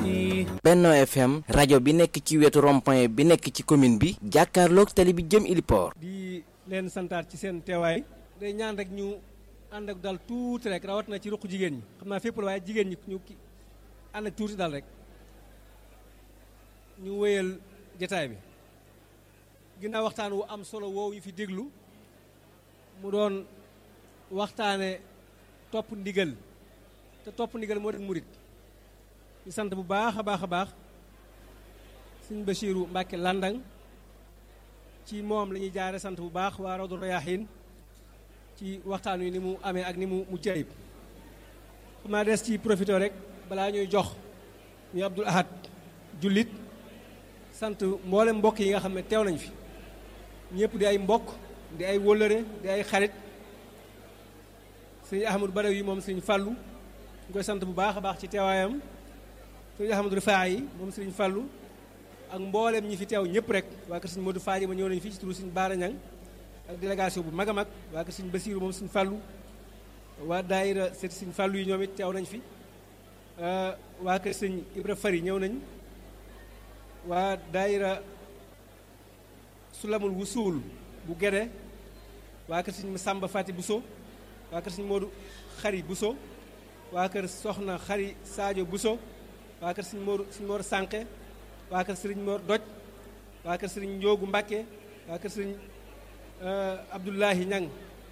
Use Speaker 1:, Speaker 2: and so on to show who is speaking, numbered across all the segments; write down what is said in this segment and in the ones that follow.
Speaker 1: Benno FM rajo bi nekk ci wetu rond-point bi nekk ci commune bi jàkkaarloog tali bi jëm Iliport.
Speaker 2: di leen santaat ci seen teewaay. day ñaan rek ñu ànd ak dal tuuti rek rawat na ci ruq jigéen ñi xam naa fépp la waaye jigéen ñi ñu ki ànd ak tuuti dal rek ñu wéyal jataay bi ginnaaw waxtaan wu am solo woowu ñu fi déglu mu doon waxtaane topp ndigal te topp ndigal moo di murit ñu sant bu baax a baax a baax sëñ Bachiru Mbàkke Landang ci moom la ñuy jaare sant bu baax waa Rawdu Rayaahiin ci waxtaan wi ni mu amee ak ni mu mu jayib xam naa des ci profité rek balaa ñuy jox ñu Abdul Ahad jullit sant mboolem mbokk yi nga xam ne teew nañ fi ñëpp di ay mbokk di ay wóllëre di ay xarit sëñ Ahmadou Badaw yi moom sëñ Fàllu ñu koy sant bu baax a baax ci teewaayam sëñ Ahmadou Rifaa yi moom sëñ Fàllu ak mboolem ñi fi teew ñëpp rek waa kër sëñ Modou Faaji ma ñëw nañu fii ci turu sëñ Baara Ñang ak délégation bu mag a mag waa kër sëñ Basiiru moom sëñ Fàllu waa daayira seet sëñ Fàllu yi ñoom it teew nañ fi waa kër sëñ Ibra Fari ñëw nañ waa daayira Sulamul Wusuul bu Gede waa kër sëñ Samba Fati Buso waa kër sëñ Modou Xari Buso waa kër Soxna Xari Sadio Buso waa kër sëñ Mor sëñ Mor Sànqe waa kër sëriñ Mor Doj waa kër sëriñ Njoogu Mbàkke waa kër sëriñ Abdullahi Ñang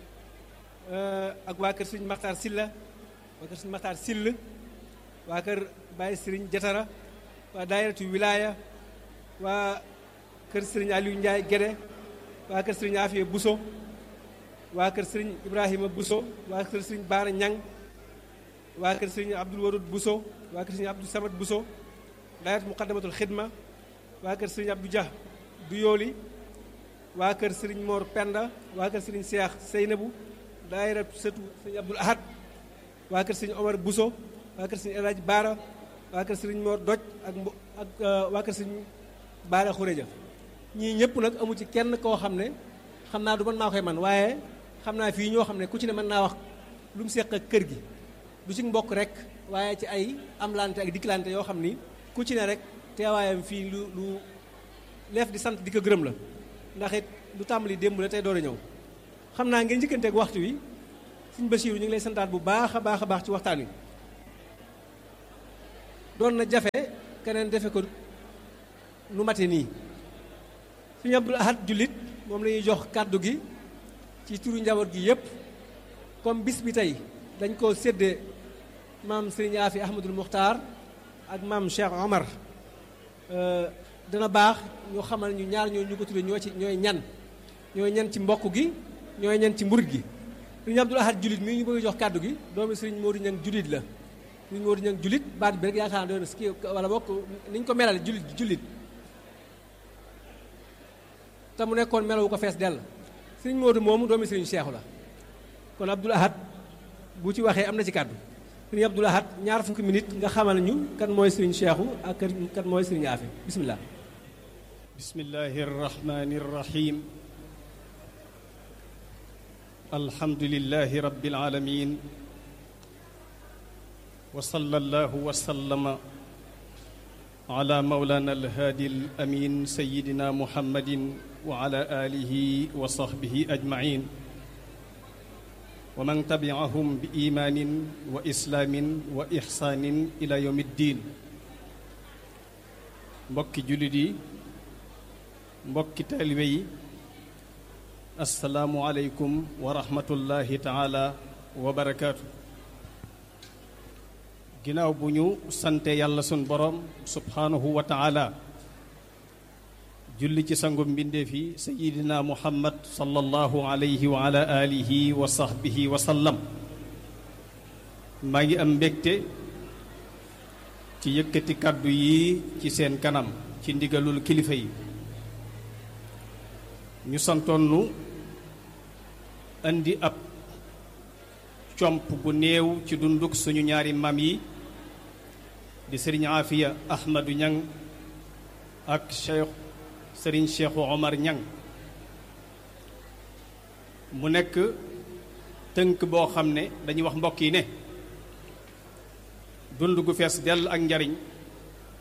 Speaker 2: ak waa kër sëriñ Maxtaar Silla waa kër sëriñ Maxtaar Sill waa kër Baye sëriñ Jatara waa daayiratu wilaaya waa kër sëriñ Aliou Ndiaye Gede waa kër sëriñ Afiya Buso waa kër sëriñ Ibrahima Buso waa kër sëriñ Baara Ñang waa kër sëriñ Abdul Warud Buso waa kër sëriñ Abdou Samad Buso daayat muqaddamatul xidma waa kër sëriñ Abdou Dia du yooli waa kër sëriñ Mor Penda waa kër sëriñ Seex Seynabu daayira sëtu sëriñ Abdul Ahad waa kër sëriñ Omar Buso waa kër sëriñ Elaaji Baara waa kër sëriñ Mor Doj ak mbo ak waa kër sëriñ Baara Xureja ñii ñëpp nag amu ci kenn koo xam ne xam naa du mën naa koy man waaye xam naa fii ñoo xam ne ku ci ne mën naa wax lu mu seq ak kër gi du ci mbokk rek waaye ci ay amlante ak dikkilante yoo xam ni ku ci ne rek teewaayam fii lu lu leef di sant di ko gërëm la ndax it lu tàmbali démb la tey door a ñëw xam naa ngeen njëkkanteeg waxtu wi suñ Basiiru ñu ngi lay santaat bu baax a baax a baax ci waxtaan wi doon na jafe keneen defe ko nu mate nii suñu Abdul Ahad jullit moom la ñuy jox kàddu gi ci turu njaboot gi yépp comme bis bi tey dañ koo séddee maam Sëriñ Afi Ahmadul Muxtaar ak maam Cheikh Omar dana baax ñu xamal ñu ñaar ñoo ñu ko tuddee ñoo ci ñooy ñan ñooy ñan ci mbokk gi ñooy ñan ci mburit gi sëriñ Abdul Ahad jullit mii ñu bëgg jox kàddu gi doomi sëriñ Moodu Ñang jullit la sëriñ Moodu Ñang jullit baat bi rek yaakaar naa doon ski wala bokk ni ñu ko melale jullit jullit te mu nekkoon melawu ko fees dell sëriñ Moodu moomu doomi sëriñ Seexu la kon Abdul Ahad bu ci waxee am na ci kàddu sëriñ Abdul Ahad ñaar fukki minute nga xamal ñu kan mooy sëriñ Seexu ak kan mooy sëriñ Afi bismillah
Speaker 3: bismillahi arrahmani arrahim alhamdulillahi rabbil alamin wa sallallahu wa sallama ala mawlana alhaadi alamin sayidina muhammadin wa ala alihi wa sahbihi ajmain wa man tabiahum bi imaanin wa islaamin wa ixsaanin ila yawmi ddin mbokki jullit yi mbokki taalibe yi asalaamu aleykum wa rahmatullahi taala wa barakaatu ginnaaw bu ñu sante yàlla sun borom subhaanahu wa taala julli ci sangum mbindeef yi sayidina muhammad sallallahu alayhi wa ala alihi wa sahbihi wa sallam maa ngi am mbégte ci yëkkati kàddu yi ci seen kanam ci ndigalul kilifa yi ñu santoon nu indi ab comp bu néew ci dunduk suñu ñaari maam yi di sëriñ Afiya Ahmadu Ñang ak Cheikh sëriñ Cheikhu Omar Ñang mu nekk tënk boo xam ne dañuy wax mbokk yi ne dund gu fees dell ak njariñ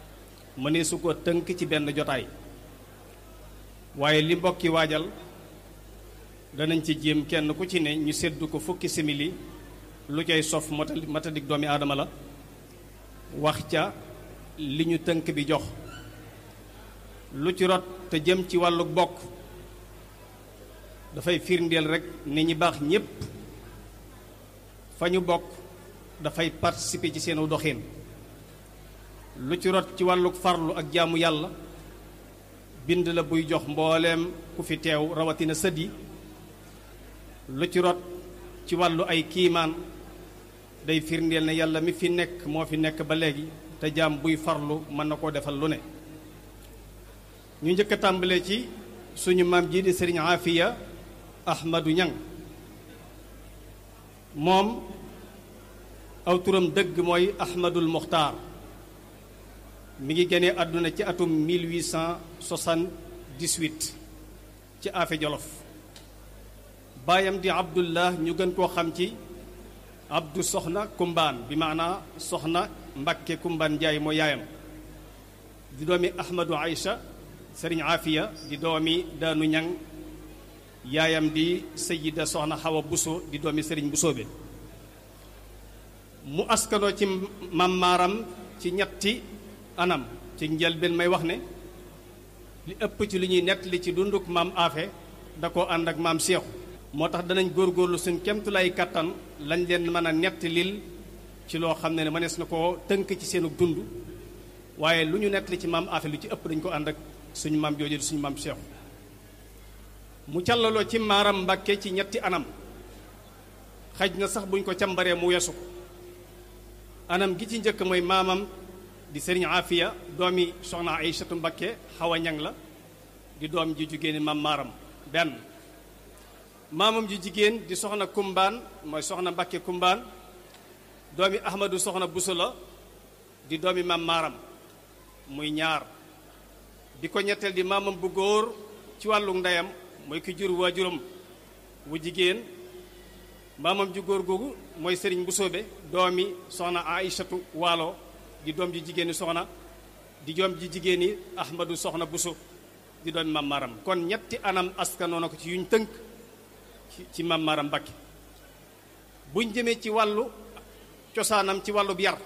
Speaker 3: mënee su ko tënk ci benn jotaay waaye li mbokki waajal danañ ci jéem kenn ku ci ne ñu seddu ko fukki simili lu cay sof matadik doomi aadama la wax ca li ñu tënk bi jox lu ci rot te jëm ci wàllu bokk dafay firndeel rek ni ñi baax ñépp fa ñu bokk dafay participer ci seenu doxin lu ci rot ci wàllu farlu ak jaamu yàlla bind la buy jox mbooleem ku fi teew rawatina sët yi lu ci rot ci wàllu ay kiimaan day firndeel ne yàlla mi fi nekk moo fi nekk ba léegi te jaam buy farlu mën na koo defal lu ne ñu njëkk a tàmbalee ci suñu maam ji di sëriñ Afiya Ahmadu Ñang moom aw turam dëgg mooy Ahmadul Muxtaar mi ngi génnee àdduna ci atum 1878 ci Afe Jolof baayam di Abdullah ñu gën koo xam ci Abdu Soxna Kumbaan bi maanaa Soxna Mbakke Kumbaan Njaay moo yaayam di doomi Ahmadu Aïcha Sëriñ Afiya di doomi Daanu Ñang yaayam di Sayida Soxna Xawa Buso di doomi Sëriñ Busoobe mu askanoo ci mam maaram ci ñetti anam ci njëlbeen may wax ne li ëpp ci li ñuy nettali ci dunduk maam Afe da koo ànd ak maam Seexu moo tax danañ góorgóorlu suñ kemtulay kattan lañ leen mën a nettalil ci loo xam ne ne mënees na koo tënk ci seenu dund waaye lu ñu nettali ci maam Afe lu ci ëpp dañ ko ànd ak suñu maam jooju di suñu maam Seexu mu callaloo ci maaram Mbàkke ci ñetti anam xaj na sax buñ ko càmbaree mu weesu ko anam gi ci njëkk mooy maamam di sëriñ Afiya doomi soxna Aysatu Mbakke xawa ñang la di doom ji jigéen mam maaram benn maamam ji jigéen di soxna kumbaan mooy soxna Mbakke kumbaan doomi Ahmadu soxna Buso la di doomi mam maaram muy ñaar di ko ñetteel di maamam bu góor ci wàllu ndeyam mooy ki jur waajuram wu jigéen maamam ju góor googu mooy sëriñ Busoobe doomi soxna Aysatu Waalo di doom ji jigéeni soxna di doom ji jigéeni Ahmadu soxna Buso di doomi Mam Maram kon ñetti anam askanoo na ko ci yuñ tënk ci Mam Maram Mbakke buñ jëmee ci wàllu cosaanam ci wàllu yar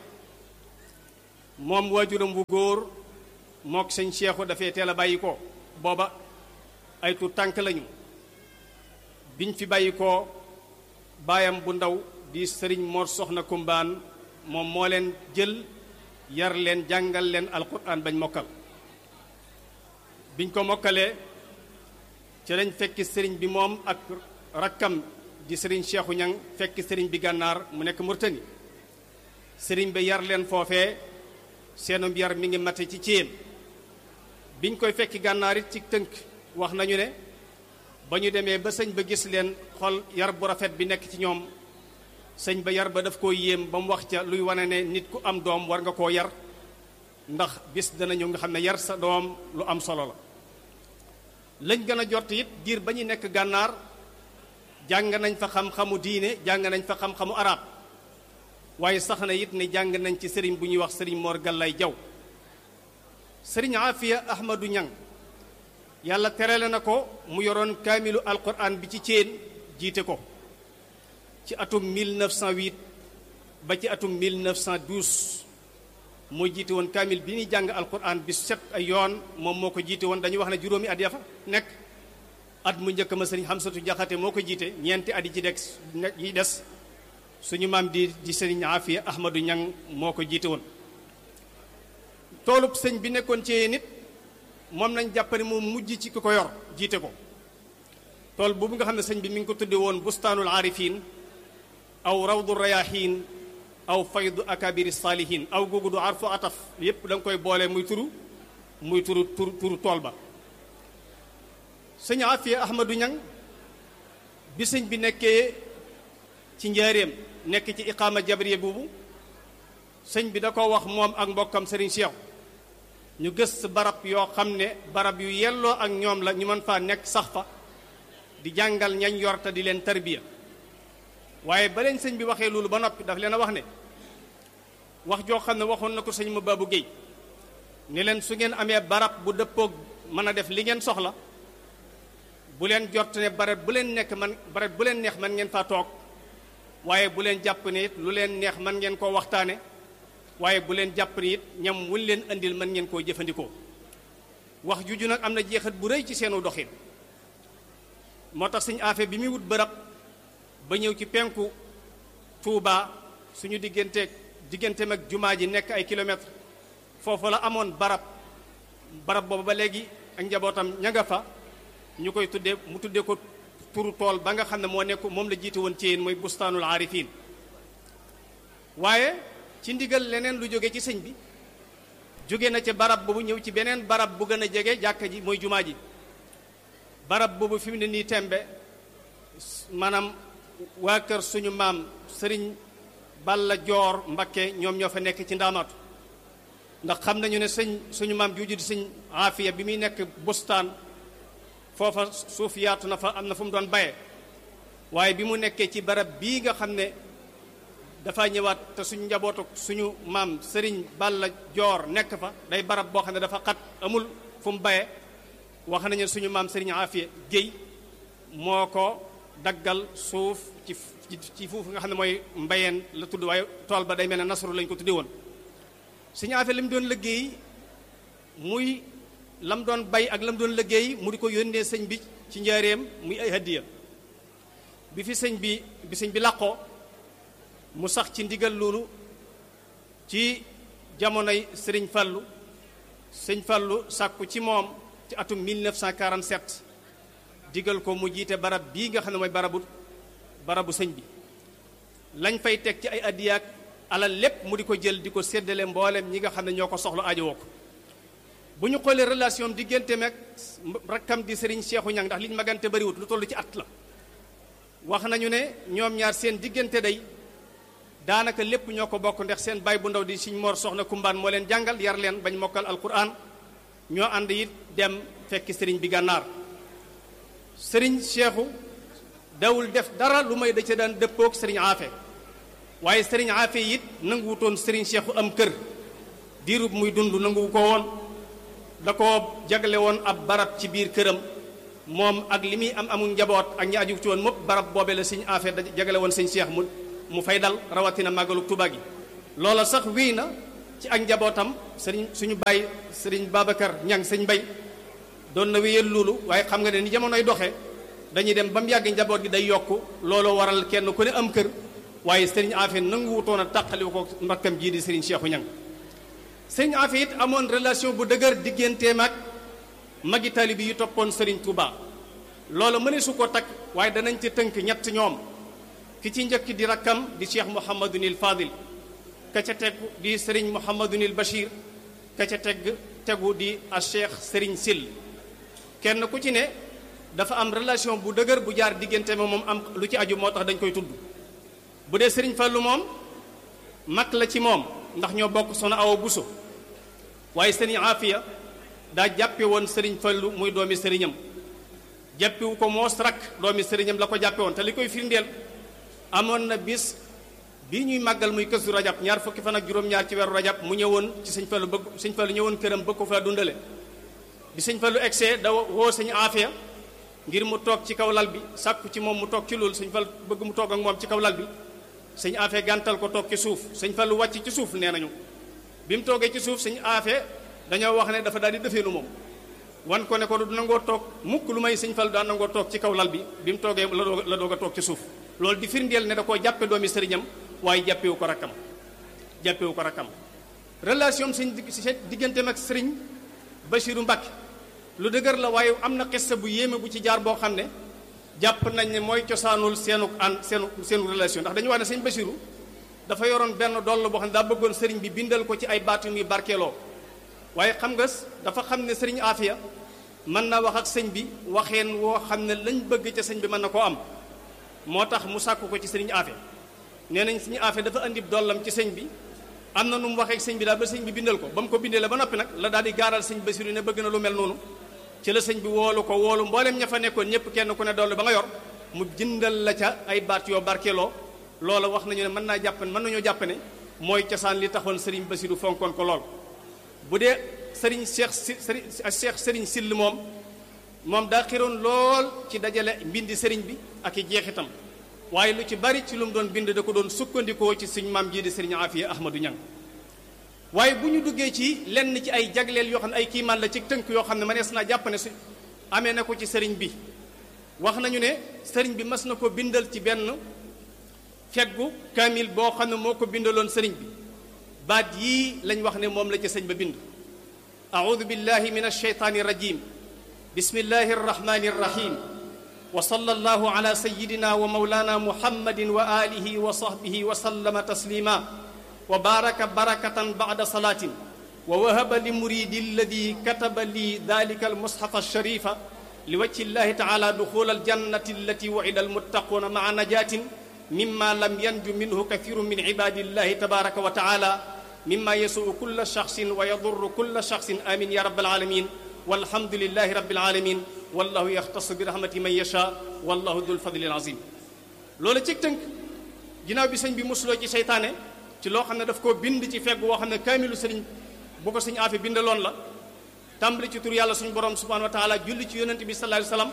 Speaker 3: moom waajuram wu góor mook sëñ Seexu dafay teel a bàyyi ko booba ay tu tànk lañu biñ fi bàyyi ko baayam bu ndaw di sëriñ Mor Soxna Kumbaan moom moo leen jël yar leen jàngal leen alquran bañ mokkal biñ ko mokkalee ci lañ fekki sëriñ bi moom ak rakkam di sëriñ Seexu Ñang fekki sëriñ bi gànnaar mu nekk Murtani sëriñ bi yar leen foofee seenum yar mi ngi mate ci céem biñ koy fekki gànnaar it ci tënk wax nañu ne ba ñu demee ba sëñ ba gis leen xol yar bu rafet bi nekk ci ñoom sëñ ba yar ba daf koo yéem ba mu wax ca luy wane ne nit ku am doom war nga koo yar ndax bis dana ñëw nga xam ne yar sa doom lu am solo la lañ gën a jot it diir ba ñu nekk gànnaar jàng nañ fa xam-xamu diine jàng nañ fa xam-xamu arab waaye sax na it ne jàng nañ ci sëriñ bu ñuy wax sëriñ Mor Gallay Jaw sëriñ Afiya Ahmadu Ñang yàlla terale na ko mu yoroon kaamilu alquran bi ci céen jiite ko ci atum 1908 ba ci atum 1912 moo jiite woon kaamil bi ñuy jàng alquran bi set ay yoon moom moo ko jiite woon dañuy wax ne juróomi at ya fa nekk at mu njëkk ma sëriñ Xamsatu Jaxate moo ko jiite ñeenti at yi ci des yi des suñu maam di di sëriñ Afiya Ahmadu Ñang moo ko jiite woon toolub sëñ bi nekkoon ci nit moom nañ jàpp ne moom mujj ci ki ko yor jiite ko tool boobu nga xam ne sëñ bi mi ngi ko tudde woon bustaanul aarifin aw rawdu rayahin aw faydu akabiri saalihin aw googu du arfu ataf yépp da nga koy boole muy turu muy turu turu turu tool ba sëñ Afiya Ahmadu Ñang bi sëñ bi nekkee ci njaareem nekk ci iqaama jabriya boobu sëñ bi da ko wax moom ak mbokkam sëriñ Cheikh ñu gës barab yoo xam ne barab yu yelloo ak ñoom la ñu mën faa nekk sax fa di jàngal ñañ yor te di leen tarbiya waaye ba leen sëñ bi waxee loolu ba noppi daf leen a wax ne wax joo xam ne waxoon na ko sëñ ma Babou Guèye ni leen su ngeen amee barab bu dëppoog mën a def li ngeen soxla bu leen jot ne barab bu leen nekk man barab bu leen neex man ngeen faa toog waaye bu leen jàpp ne it lu leen neex man ngeen koo waxtaane waaye bu leen jàpp ne it ñam wuñ leen andil mën ngeen koo jëfandikoo wax juju nag am na jeexat bu rëy ci seenu doxin moo tax suñu affaire bi muy wut bërab ba ñëw ci penku Touba suñu digganteeg digganteem ak jumaa ji nekk ay kilomètres foofu la amoon barab barab boobu ba léegi ak njabootam ña nga fa ñu koy tuddee mu tuddee ko turu tool ba nga xam ne moo nekk moom la jiite woon ci yéen mooy bustaanul aarifin waaye ci ndigal leneen lu jóge ci sëñ bi jóge na ca barab boobu ñëw ci beneen barab bu gën a jege jàkka ji mooy jumaa ji barab boobu fi mu ne nii tembe maanaam waa kër suñu maam sëriñ Balla Joor Mbakke ñoom ñoo fa nekk ci ndaamaatu ndax xam nañu ne sëñ suñu maam juuju di sëñ aafiya bi muy nekk bustaan foofa suuf yaatu na fa am na fu mu doon baye waaye bi mu nekkee ci barab bii nga xam ne dafa ñëwaat te suñu njabootu suñu maam sëriñ Balla Joor nekk fa day barab boo xam ne dafa xat amul fu mu baye wax nañu suñu maam sëriñ aafiya géy moo ko daggal suuf ci ci foofu nga xam ne mooy mbayeen la tudd waaye tool ba day mel ne nasru lañ ko tudde woon suñu affaire li mu doon liggéey muy lam doon bay ak lam doon liggéey mu di ko yónnee sëñ bi ci njaareem muy ay hadiya bi fi sëñ bi bi sëñ bi làqoo mu sax ci ndigal loolu ci jamonoy sëriñ Fallu sëñ Fallu sàkku ci moom ci atum 1947 digal ko mu jiite barab bii nga xam ne mooy barabu barabu sëñ bi lañ fay teg ci ay addiyaak alal lépp mu di ko jël di ko séddale mboolem ñi nga xam ne ñoo ko soxla ajowoo ko bu ñu xoolee relation diggante meeg rakkam di sëriñ Seexu Ñang ndax liñ magante bariwut lu toll ci at la wax nañu ne ñoom ñaar seen diggante day daanaka lépp ñoo ko bokk ndax seen baay bu ndaw di siñ Mor Soxna Kumbaan moo leen jàngal yar leen bañ mokkal alquran ñoo ànd it dem fekki sëriñ bi gànnaar sëriñ Seexu dawul def dara lu may da ca daan dëppoog sëriñ Aafe waaye sëriñ Aafe it nanguwutoon sëriñ Seexu am kër diirub muy dund nanguwu ko woon da ko jagle woon ab barab ci biir këram moom ak li muy am amul njaboot ak ñi aju ci woon mopp barab boobe la sëriñ Aafe da jagale woon sëriñ Seex mu mu fay dal rawatina màggalu Tuubaa gi loola sax wéy na ci ak njabootam sëriñ suñu bàyyi sëriñ Babacar Ñang sëñ Bay doon na wéyal loolu waaye xam nga ne ni jamonoy doxee dañuy dem ba mu yàgg njaboot gi day yokk looloo waral kenn ku ne am kër waaye sëriñ Afe nanguwutoon a tàqali ko mbakkam jii di sëriñ Seexu Ñang sëriñ Afe it amoon relation bu dëgër digganteem ak magi taalibe yi toppoon sëriñ Touba loolu mëne su ko takk waaye danañ ci tënk ñett ñoom ki ci njëkk di rakkam di Cheikh Mouhamadunil Fadil ka ca tegu di sëriñ Mouhamadunil Bachir ka ca teg tegu di a Cheikh sëriñ Sil kenn ku ci ne dafa am relation bu dëgër bu jaar diggante ma moom am lu ci aju moo tax dañ koy tudd bu dee sëriñ Fallu moom mag la ci moom ndax ñoo bokk soxna Awa Buso waaye sëriñ Afiya daa jàppe woon sëriñ Fallu muy doomi sëriñam jàppewu ko moos rak doomi sëriñam la ko jàppe woon te li koy firndeel amoon na bis bi ñuy màggal muy kësu rajab ñaar fukki fan ak juróom-ñaar ci weeru rajab mu ñëwoon ci sëñ Fallu bëgg sëñ Fallu ñëwoon këram bëgg ko fa dundale bi sëñ Fallu egsee da woo sëñ Afiya ngir mu toog ci kaw lal bi sàkku ci moom mu toog ci loolu sëñ Fallu bëgg mu toog ak moom ci kaw lal bi sëñ Afiya gàntal ko toog ci suuf sëñ Fallu wàcc ci suuf nee nañu bi mu toogee ci suuf sëñ Afiya dañoo wax ne dafa daal di defeelu moom wan ko ne ko du nangoo toog mukk lu may sëñ Fallu daan nangoo toog ci kaw lal bi bi mu toogee la doog la doog a toog ci suuf loolu di firndeel ne da koo jàppe doomi sëriñam waaye jàppewu ko rakkam jàppewu ko rakkam relation sëñ digganteem ak sëriñ Bachiru Mbàkke lu dëgër la waaye am na xissa bu yéeme bu ci jaar boo xam ne jàpp nañ ne mooy cosaanul seenu an seenu seenu relation ndax dañu wax ne sëñ Bachiru dafa yoroon benn doll boo xam ne daa bëggoon sëriñ bi bindal ko ci ay baatu muy barkeeloo waaye xam nga dafa xam ne sëriñ Afiya mën na wax ak sëñ bi waxeen woo xam ne lañ bëgg ca sëñ bi mën na koo am moo tax mu sàkku ko ci sëriñ Afiya nee nañ sëriñ Afiya dafa andi dollam ci sëñ bi am na nu mu waxee ak sëñ bi daal ba sëñ bi bindal ko ba mu ko bindee la ba noppi nag la daal di gaaral sëñ Basiru ne bëgg na lu mel noonu ci la sëñ bi woolu ko woolu mboolem ña fa nekkoon ñëpp kenn ku ne doll ba nga yor mu jëndal la ca ay baat yoo barkeeloo loola wax nañu ne mën naa jàpp mën nañoo jàpp ne mooy cosaan li taxoon sëriñ Basiru fonkoon ko lool bu dee sëriñ Cheikh si sëriñ Cheikh sëriñ Sill moom moom daa xiroon lool ci dajale mbindi sëriñ bi ak i jeexitam waaye lu ci bari ci lu mu doon bind da ko doon sukkandikoo ci suñ maam jii di sëriñ Afiya Ahmadou Ñang waaye bu ñu duggee ci lenn ci ay jagleel yoo xam ne ay kiimaan la ci tënk yoo xam ne mënees naa jàpp ne su amee na ko ci sëriñ bi wax nañu ne sëriñ bi mas na ko bindal ci benn feggu kaamil boo xam ne moo ko bindaloon sëriñ bi baat yii lañ wax ne moom la ci sëñ ba bind audu billahi min alsheytaani rajim bismillahi arrahmani arrahim wa sallallahu ala sayidina wa maulana muhammadin wa alihi wa sahbihi wa sallama taslima wa baraka barakatan bada salaatin wa wahaba li muridi alladi kataba li dalika almushafa alsharifa li wajhi llahi taala duxula aljannati allati wucida almuttaquuna maa najatin mima lam yanju minhu kathiru min ibadillahi tabaraka wa taala mima yasuu kulla shaxsin wa yadurru kulla shaxsin amin ya rabbal alamin walhamdulillahi rabbil alamin wallahu yaxtasu bi rahmati man yasha wallahu dul fadlil azim loolu ci tënk ginnaaw bi sëñ bi musuloo ci seytaane ci loo xam ne daf koo bind ci fegg woo xam ne kaamilu sëriñ bu ko sëñ aafi bindaloon la tàmbali ci tur yàlla suñu borom subhanahu wa taala julli ci yonent bi sallallahu alayhi wasallam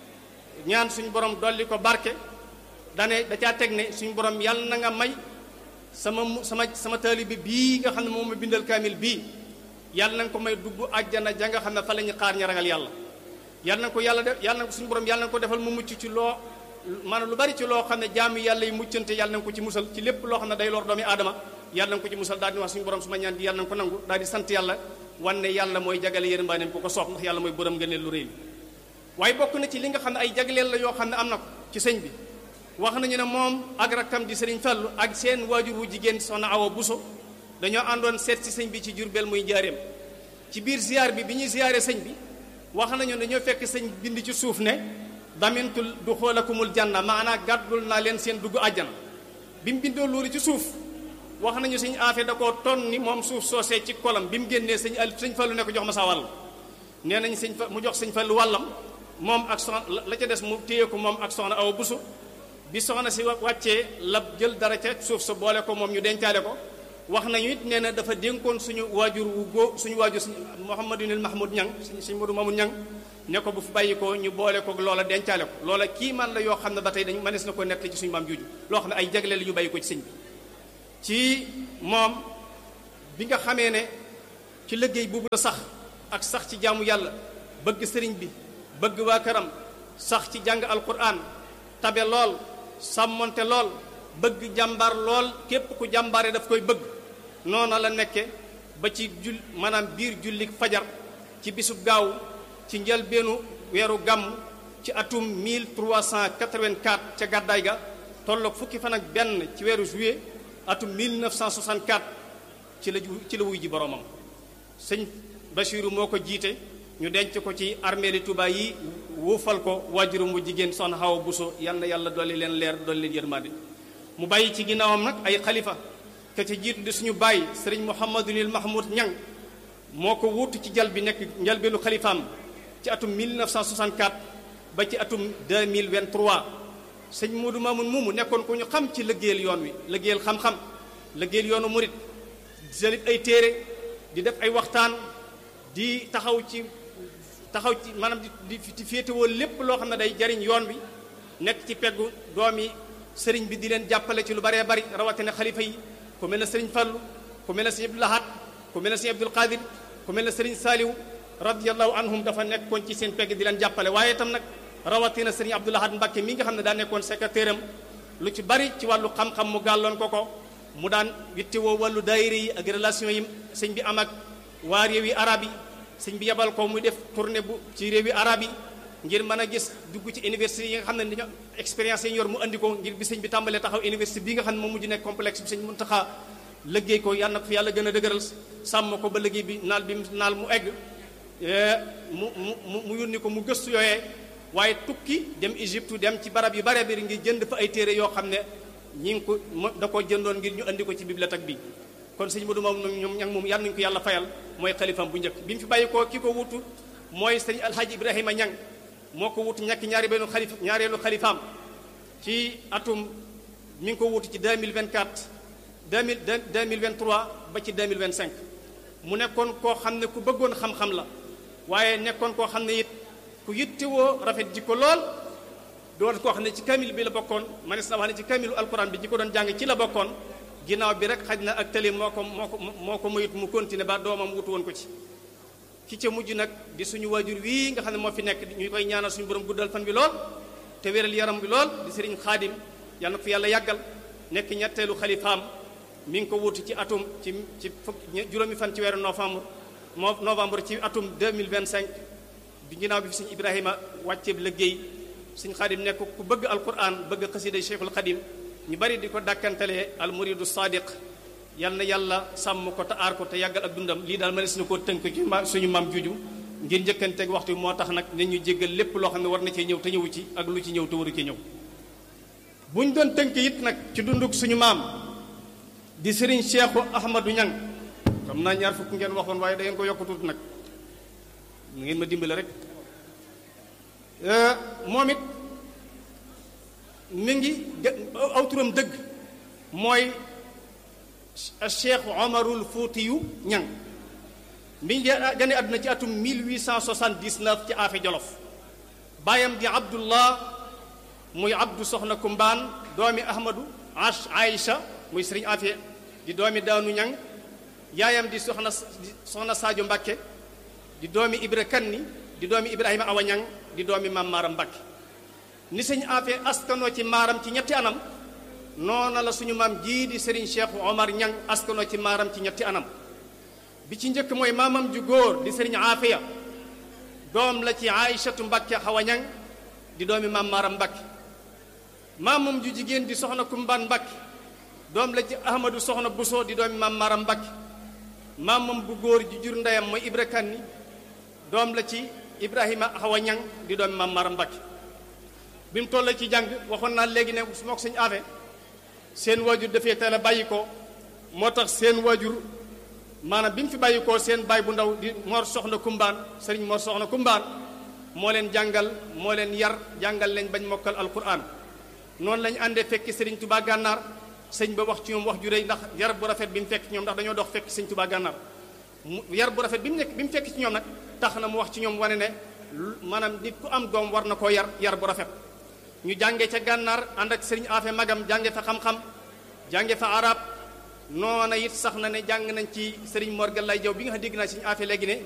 Speaker 3: ñaan suñu borom dolli ko barke dane da caa teg ne suñu borom yàlla na nga may sama mu sama sama taalibe bii nga xam ne moom ma bindal kaamil bii yàlla na nga ko may dugg àjjana ja nga xam ne fa la ñu xaar ña ragal yàlla yàlla na ko yàlla def yàlla na ko suñu borom yàlla na ko defal mu mucc ci loo maanaam lu bari ci loo xam ne jaamu yàlla yi muccante yàlla na ko ci musal ci lépp loo xam ne day lor doomi aadama yàlla na ko ci musal daal di wax suñu borom su ma ñaan di yàlla na ko nangu daal di sant yàlla wan ne yàlla mooy jagale yërmaaneem ku ko soob ndax yàlla mooy borom ngëneel lu réy waaye bokk na ci li nga xam ne ay jagleel la yoo xam ne am na ko ci sëñ bi wax nañu ne moom ak rakkam di sëriñ Fallu ak seen waajur wu jigéen soxna Awa Buso dañoo àndoon seet si sëñ bi ci Jurbel muy njaareem ci biir ziar bi bi ñuy ziare sëñ bi wax nañu ne dañoo fekk sëñ bind ci suuf ne damintul du xoolakumul janna maanaa gàddul naa leen seen dugg àjjana bi mu bindoo loolu ci suuf wax nañu sëñ aafe da koo ton ni moom suuf soosee ci kolam bi mu génnee sëñ al sëñ Fallu ne ko jox ma sa wàll nee nañ sëñ fa mu jox sëñ Fallu wàllam moom ak soxna la ca des mu téye ko moom ak soxna Awa Buso bi soxna si wàccee la jël dara ca suuf sa boole ko moom ñu dencaale ko wax nañu it nee na dafa dénkoon suñu waajur wu góo suñu waajur suñu Mouhamadunil Mahmoud Ñang suñu suñu Modou Mamoud Ñang ne ko bu fi bàyyi ko ñu boole ko loola dencaale ko loola kii man la yoo xam ne ba tey dañu mënees na ko nett ci suñu maam juuju loo xam ne ay jagleel yu bàyyi ko ci sëñ bi ci moom bi nga xamee ne ci liggéey boobu la sax ak sax ci jaamu yàlla bëgg sëriñ bi bëgg waa këram sax ci jàng alquran tabe lool sàmmonte lool bëgg jàmbaar lool képp ku jàmbaare daf koy bëgg noona la nekke ba ci jul maanaam biir jullik fajar ci bisub gaaw ci njëlbeenu weeru gàmm ci atum 1384 ca gàddaay ga tolloog fukki fan ak benn ci weeru juillet atum 1964 ci la ci la wuy ji boromam sëñ Bachiru moo ko jiite ñu denc ko ci armeeli Tuubaa yi wuufal ko waajuram mu jigéen soxna Awa Buso yal na yàlla dolli leen leer dolli leen yërmande mu bàyyi ci ginnaawam nag ay xalifa ke ca jiitu di suñu bàyyi sëriñ Mouhamadunil Mahmoud Ñang moo ko wuutu ci jal bi nekk njalbeenu xalifaam ci atum 1964 ba ci atum 2023 sëñ Modou Mamoun moomu nekkoon ko ñu xam ci liggéeyal yoon wi liggéeyal xam-xam liggéeyal yoonu murit jëlit ay téere di def ay waxtaan di taxaw ci taxaw ci maanaam di di féetewoo lépp loo xam ne day jariñ yoon wi nekk ci peggu doomi sëriñ bi di leen jàppale ci lu baree bari rawatina xalifa yi ku mel ne sëriñ Fallu ku mel ne sëriñ Abdul Ahad ku mel ne sëriñ Abdul Qadir ku mel ne sëriñ Saaliw radiyallahu anhum dafa nekkoon ci seen pegg di leen jàppale waaye itam nag rawatina sëriñ Abdul Ahad Mbakke mi nga xam ne daa nekkoon secrétaire am lu ci bari ci wàllu xam-xam mu gàlloon ko ko mu daan wittewoo wàllu daayira yi ak relation yi sëñ bi am ak waa réewi arab yi sëñ bi yebal ko muy def tournée bu ci réewi arab yi ngir mën a gis dugg ci université yi nga xam ne dañoo expérience yi yor mu andi ko ngir bi sëñ bi tàmbalee taxaw université bii nga xam ne moom mujj nekk complexe bi sëñ Muntaxa liggéey ko yàlla na ko fi yàlla gën a dëgëral sàmm ko ba liggéey bi naal bi naal mu egg mu mu mu yónni ko mu gëstu yooyee waaye tukki dem Égypte dem ci barab yu bare bari ngir jënd fa ay téere yoo xam ne ñi ngi ko da koo jëndoon ngir ñu andi ko ci bibliothèque bi kon sëñ Modou moom ñoom ñang moom yàlla nañu ko yàlla fayal mooy xalifam bu njëkk bi mu fi bàyyi ko ki ko wutu mooy sëñ alhaji ibrahima ñang moo ko wutu ñàkk ñaari benn xalif ñaareelu xalifaam ci atum mi ngi ko wutu ci 2024 2000 2023 ba ci 2025 mu nekkoon koo xam ne ku bëggoon xam-xam la waaye nekkoon koo xam ne it ku yittewoo rafet jikko lool doon koo xam ne ci kamil bi la bokkoon manis na wax ne ci kamilu alquran bi ñi ko doon jàng ci la bokkoon ginnaaw bi rek xaj na ak tëli moo ko moo ko moo ko mayut mu continuer ba doomam wutu woon ko ci ki ca mujj nag di suñu waajur wii nga xam ne moo fi nekk ñu koy ñaanal suñu borom guddal fan bi lool te wéral yaram bi lool di sëriñ xaadim yal na ko fi yàlla yàggal nekk ñetteelu xalifaam mi ngi ko wutu ci atum ci ci fukk juróomi fan ci weeru novembre moo novembre ci atum 2025 bi ginnaaw bi fi suñu ibrahima wàcce liggéey suñu xaadim nekk ku bëgg alquran bëgg xasida cheikhul xadim ñu bari di ko dàkkantalee al muridu sadiq yal na yàlla sàmm ko te aar ko te yàggal ak dundam lii daal ma ne suñu koo tënk ci ma suñu maam juju ngir njëkkanteeg waxtu bi moo tax nag ne ñu jéggal lépp loo xam ne war na cee ñëw te ñëwu ci ak lu ci ñëw te waru ci ñëw buñ doon tënk it nag ci dunduk suñu maam di sëriñ Cheikhu Ahmadou Ñang xam naa ñaar fukk ngeen waxoon waaye da ngeen ko yokk tuuti nag ngeen ma dimbale rek moom it mi ngi aw turam dëgg mooy Cheikh Omarul Fuutiyu Ñang mi ngi gane àdduna ci atum 1879 ci Afe Jolof baayam di Abdullah muy Abdu Soxna Kumbaan doomi Ahmadu Ash Aïcha muy Sëriñ Afe di doomi Daanu Ñang yaayam di soxna soxna Sadio Mbakke di doomi Ibra Kanni di doomi Ibrahima Awa Ñang di doomi Maam Maaram Mbakke ni sëñ Afe askanoo ci maaram ci ñetti anam noona la suñu maam jii di Serigne Cheikh Omar Ñang askanoo ci maaram ci ñetti anam bi ci njëkk mooy maamam ju góor di Serigne Afeya doom la ci Aïchatu Mbakke Awa Ñang di doomi Maam Maaram Mbakke maamam ju jigéen di soxna Kumbaan Mbakke doom la ci Ahmadu soxna Buso di doomi Maam Maaram Mbakke maamam bu góor ju jur ndeyam mooy Ibra Kanni doom la ci Ibrahima Awa Ñang di doomi Maam Maaram Mbakke bi mu toll ci jàng waxoon naa léegi ne su ma ko sëñ Afe seen waajur dafee teel a bàyyi ko moo tax seen waajur maanaam bi mu fi bàyyi ko seen baay bu ndaw di Mor Soxna Kumbaan sëriñ Mor Soxna Kumbaan moo leen jàngal moo leen yar jàngal leen bañ mokkal alquran noonu lañu àndee fekki sëriñ Tuubaa gànnaar sëñ ba wax ci ñoom wax ju rëy ndax yar bu rafet bi mu fekk ci ñoom ndax dañoo dox fekk sëñ Tuubaa gànnaar mu yar bu rafet bi mu nekk bi mu fekk ci ñoom nag tax na mu wax ci ñoom wane ne maanaam nit ku am doom war na koo yar yar bu rafet ñu jànge ca gànnaar ànd ak sëriñ Afe magam jànge fa xam-xam jànge fa arab noona it sax na ne jàng nañ ci sëriñ Mor Gallay Jaw bi nga xam dégg naa sëriñ Afe léegi ne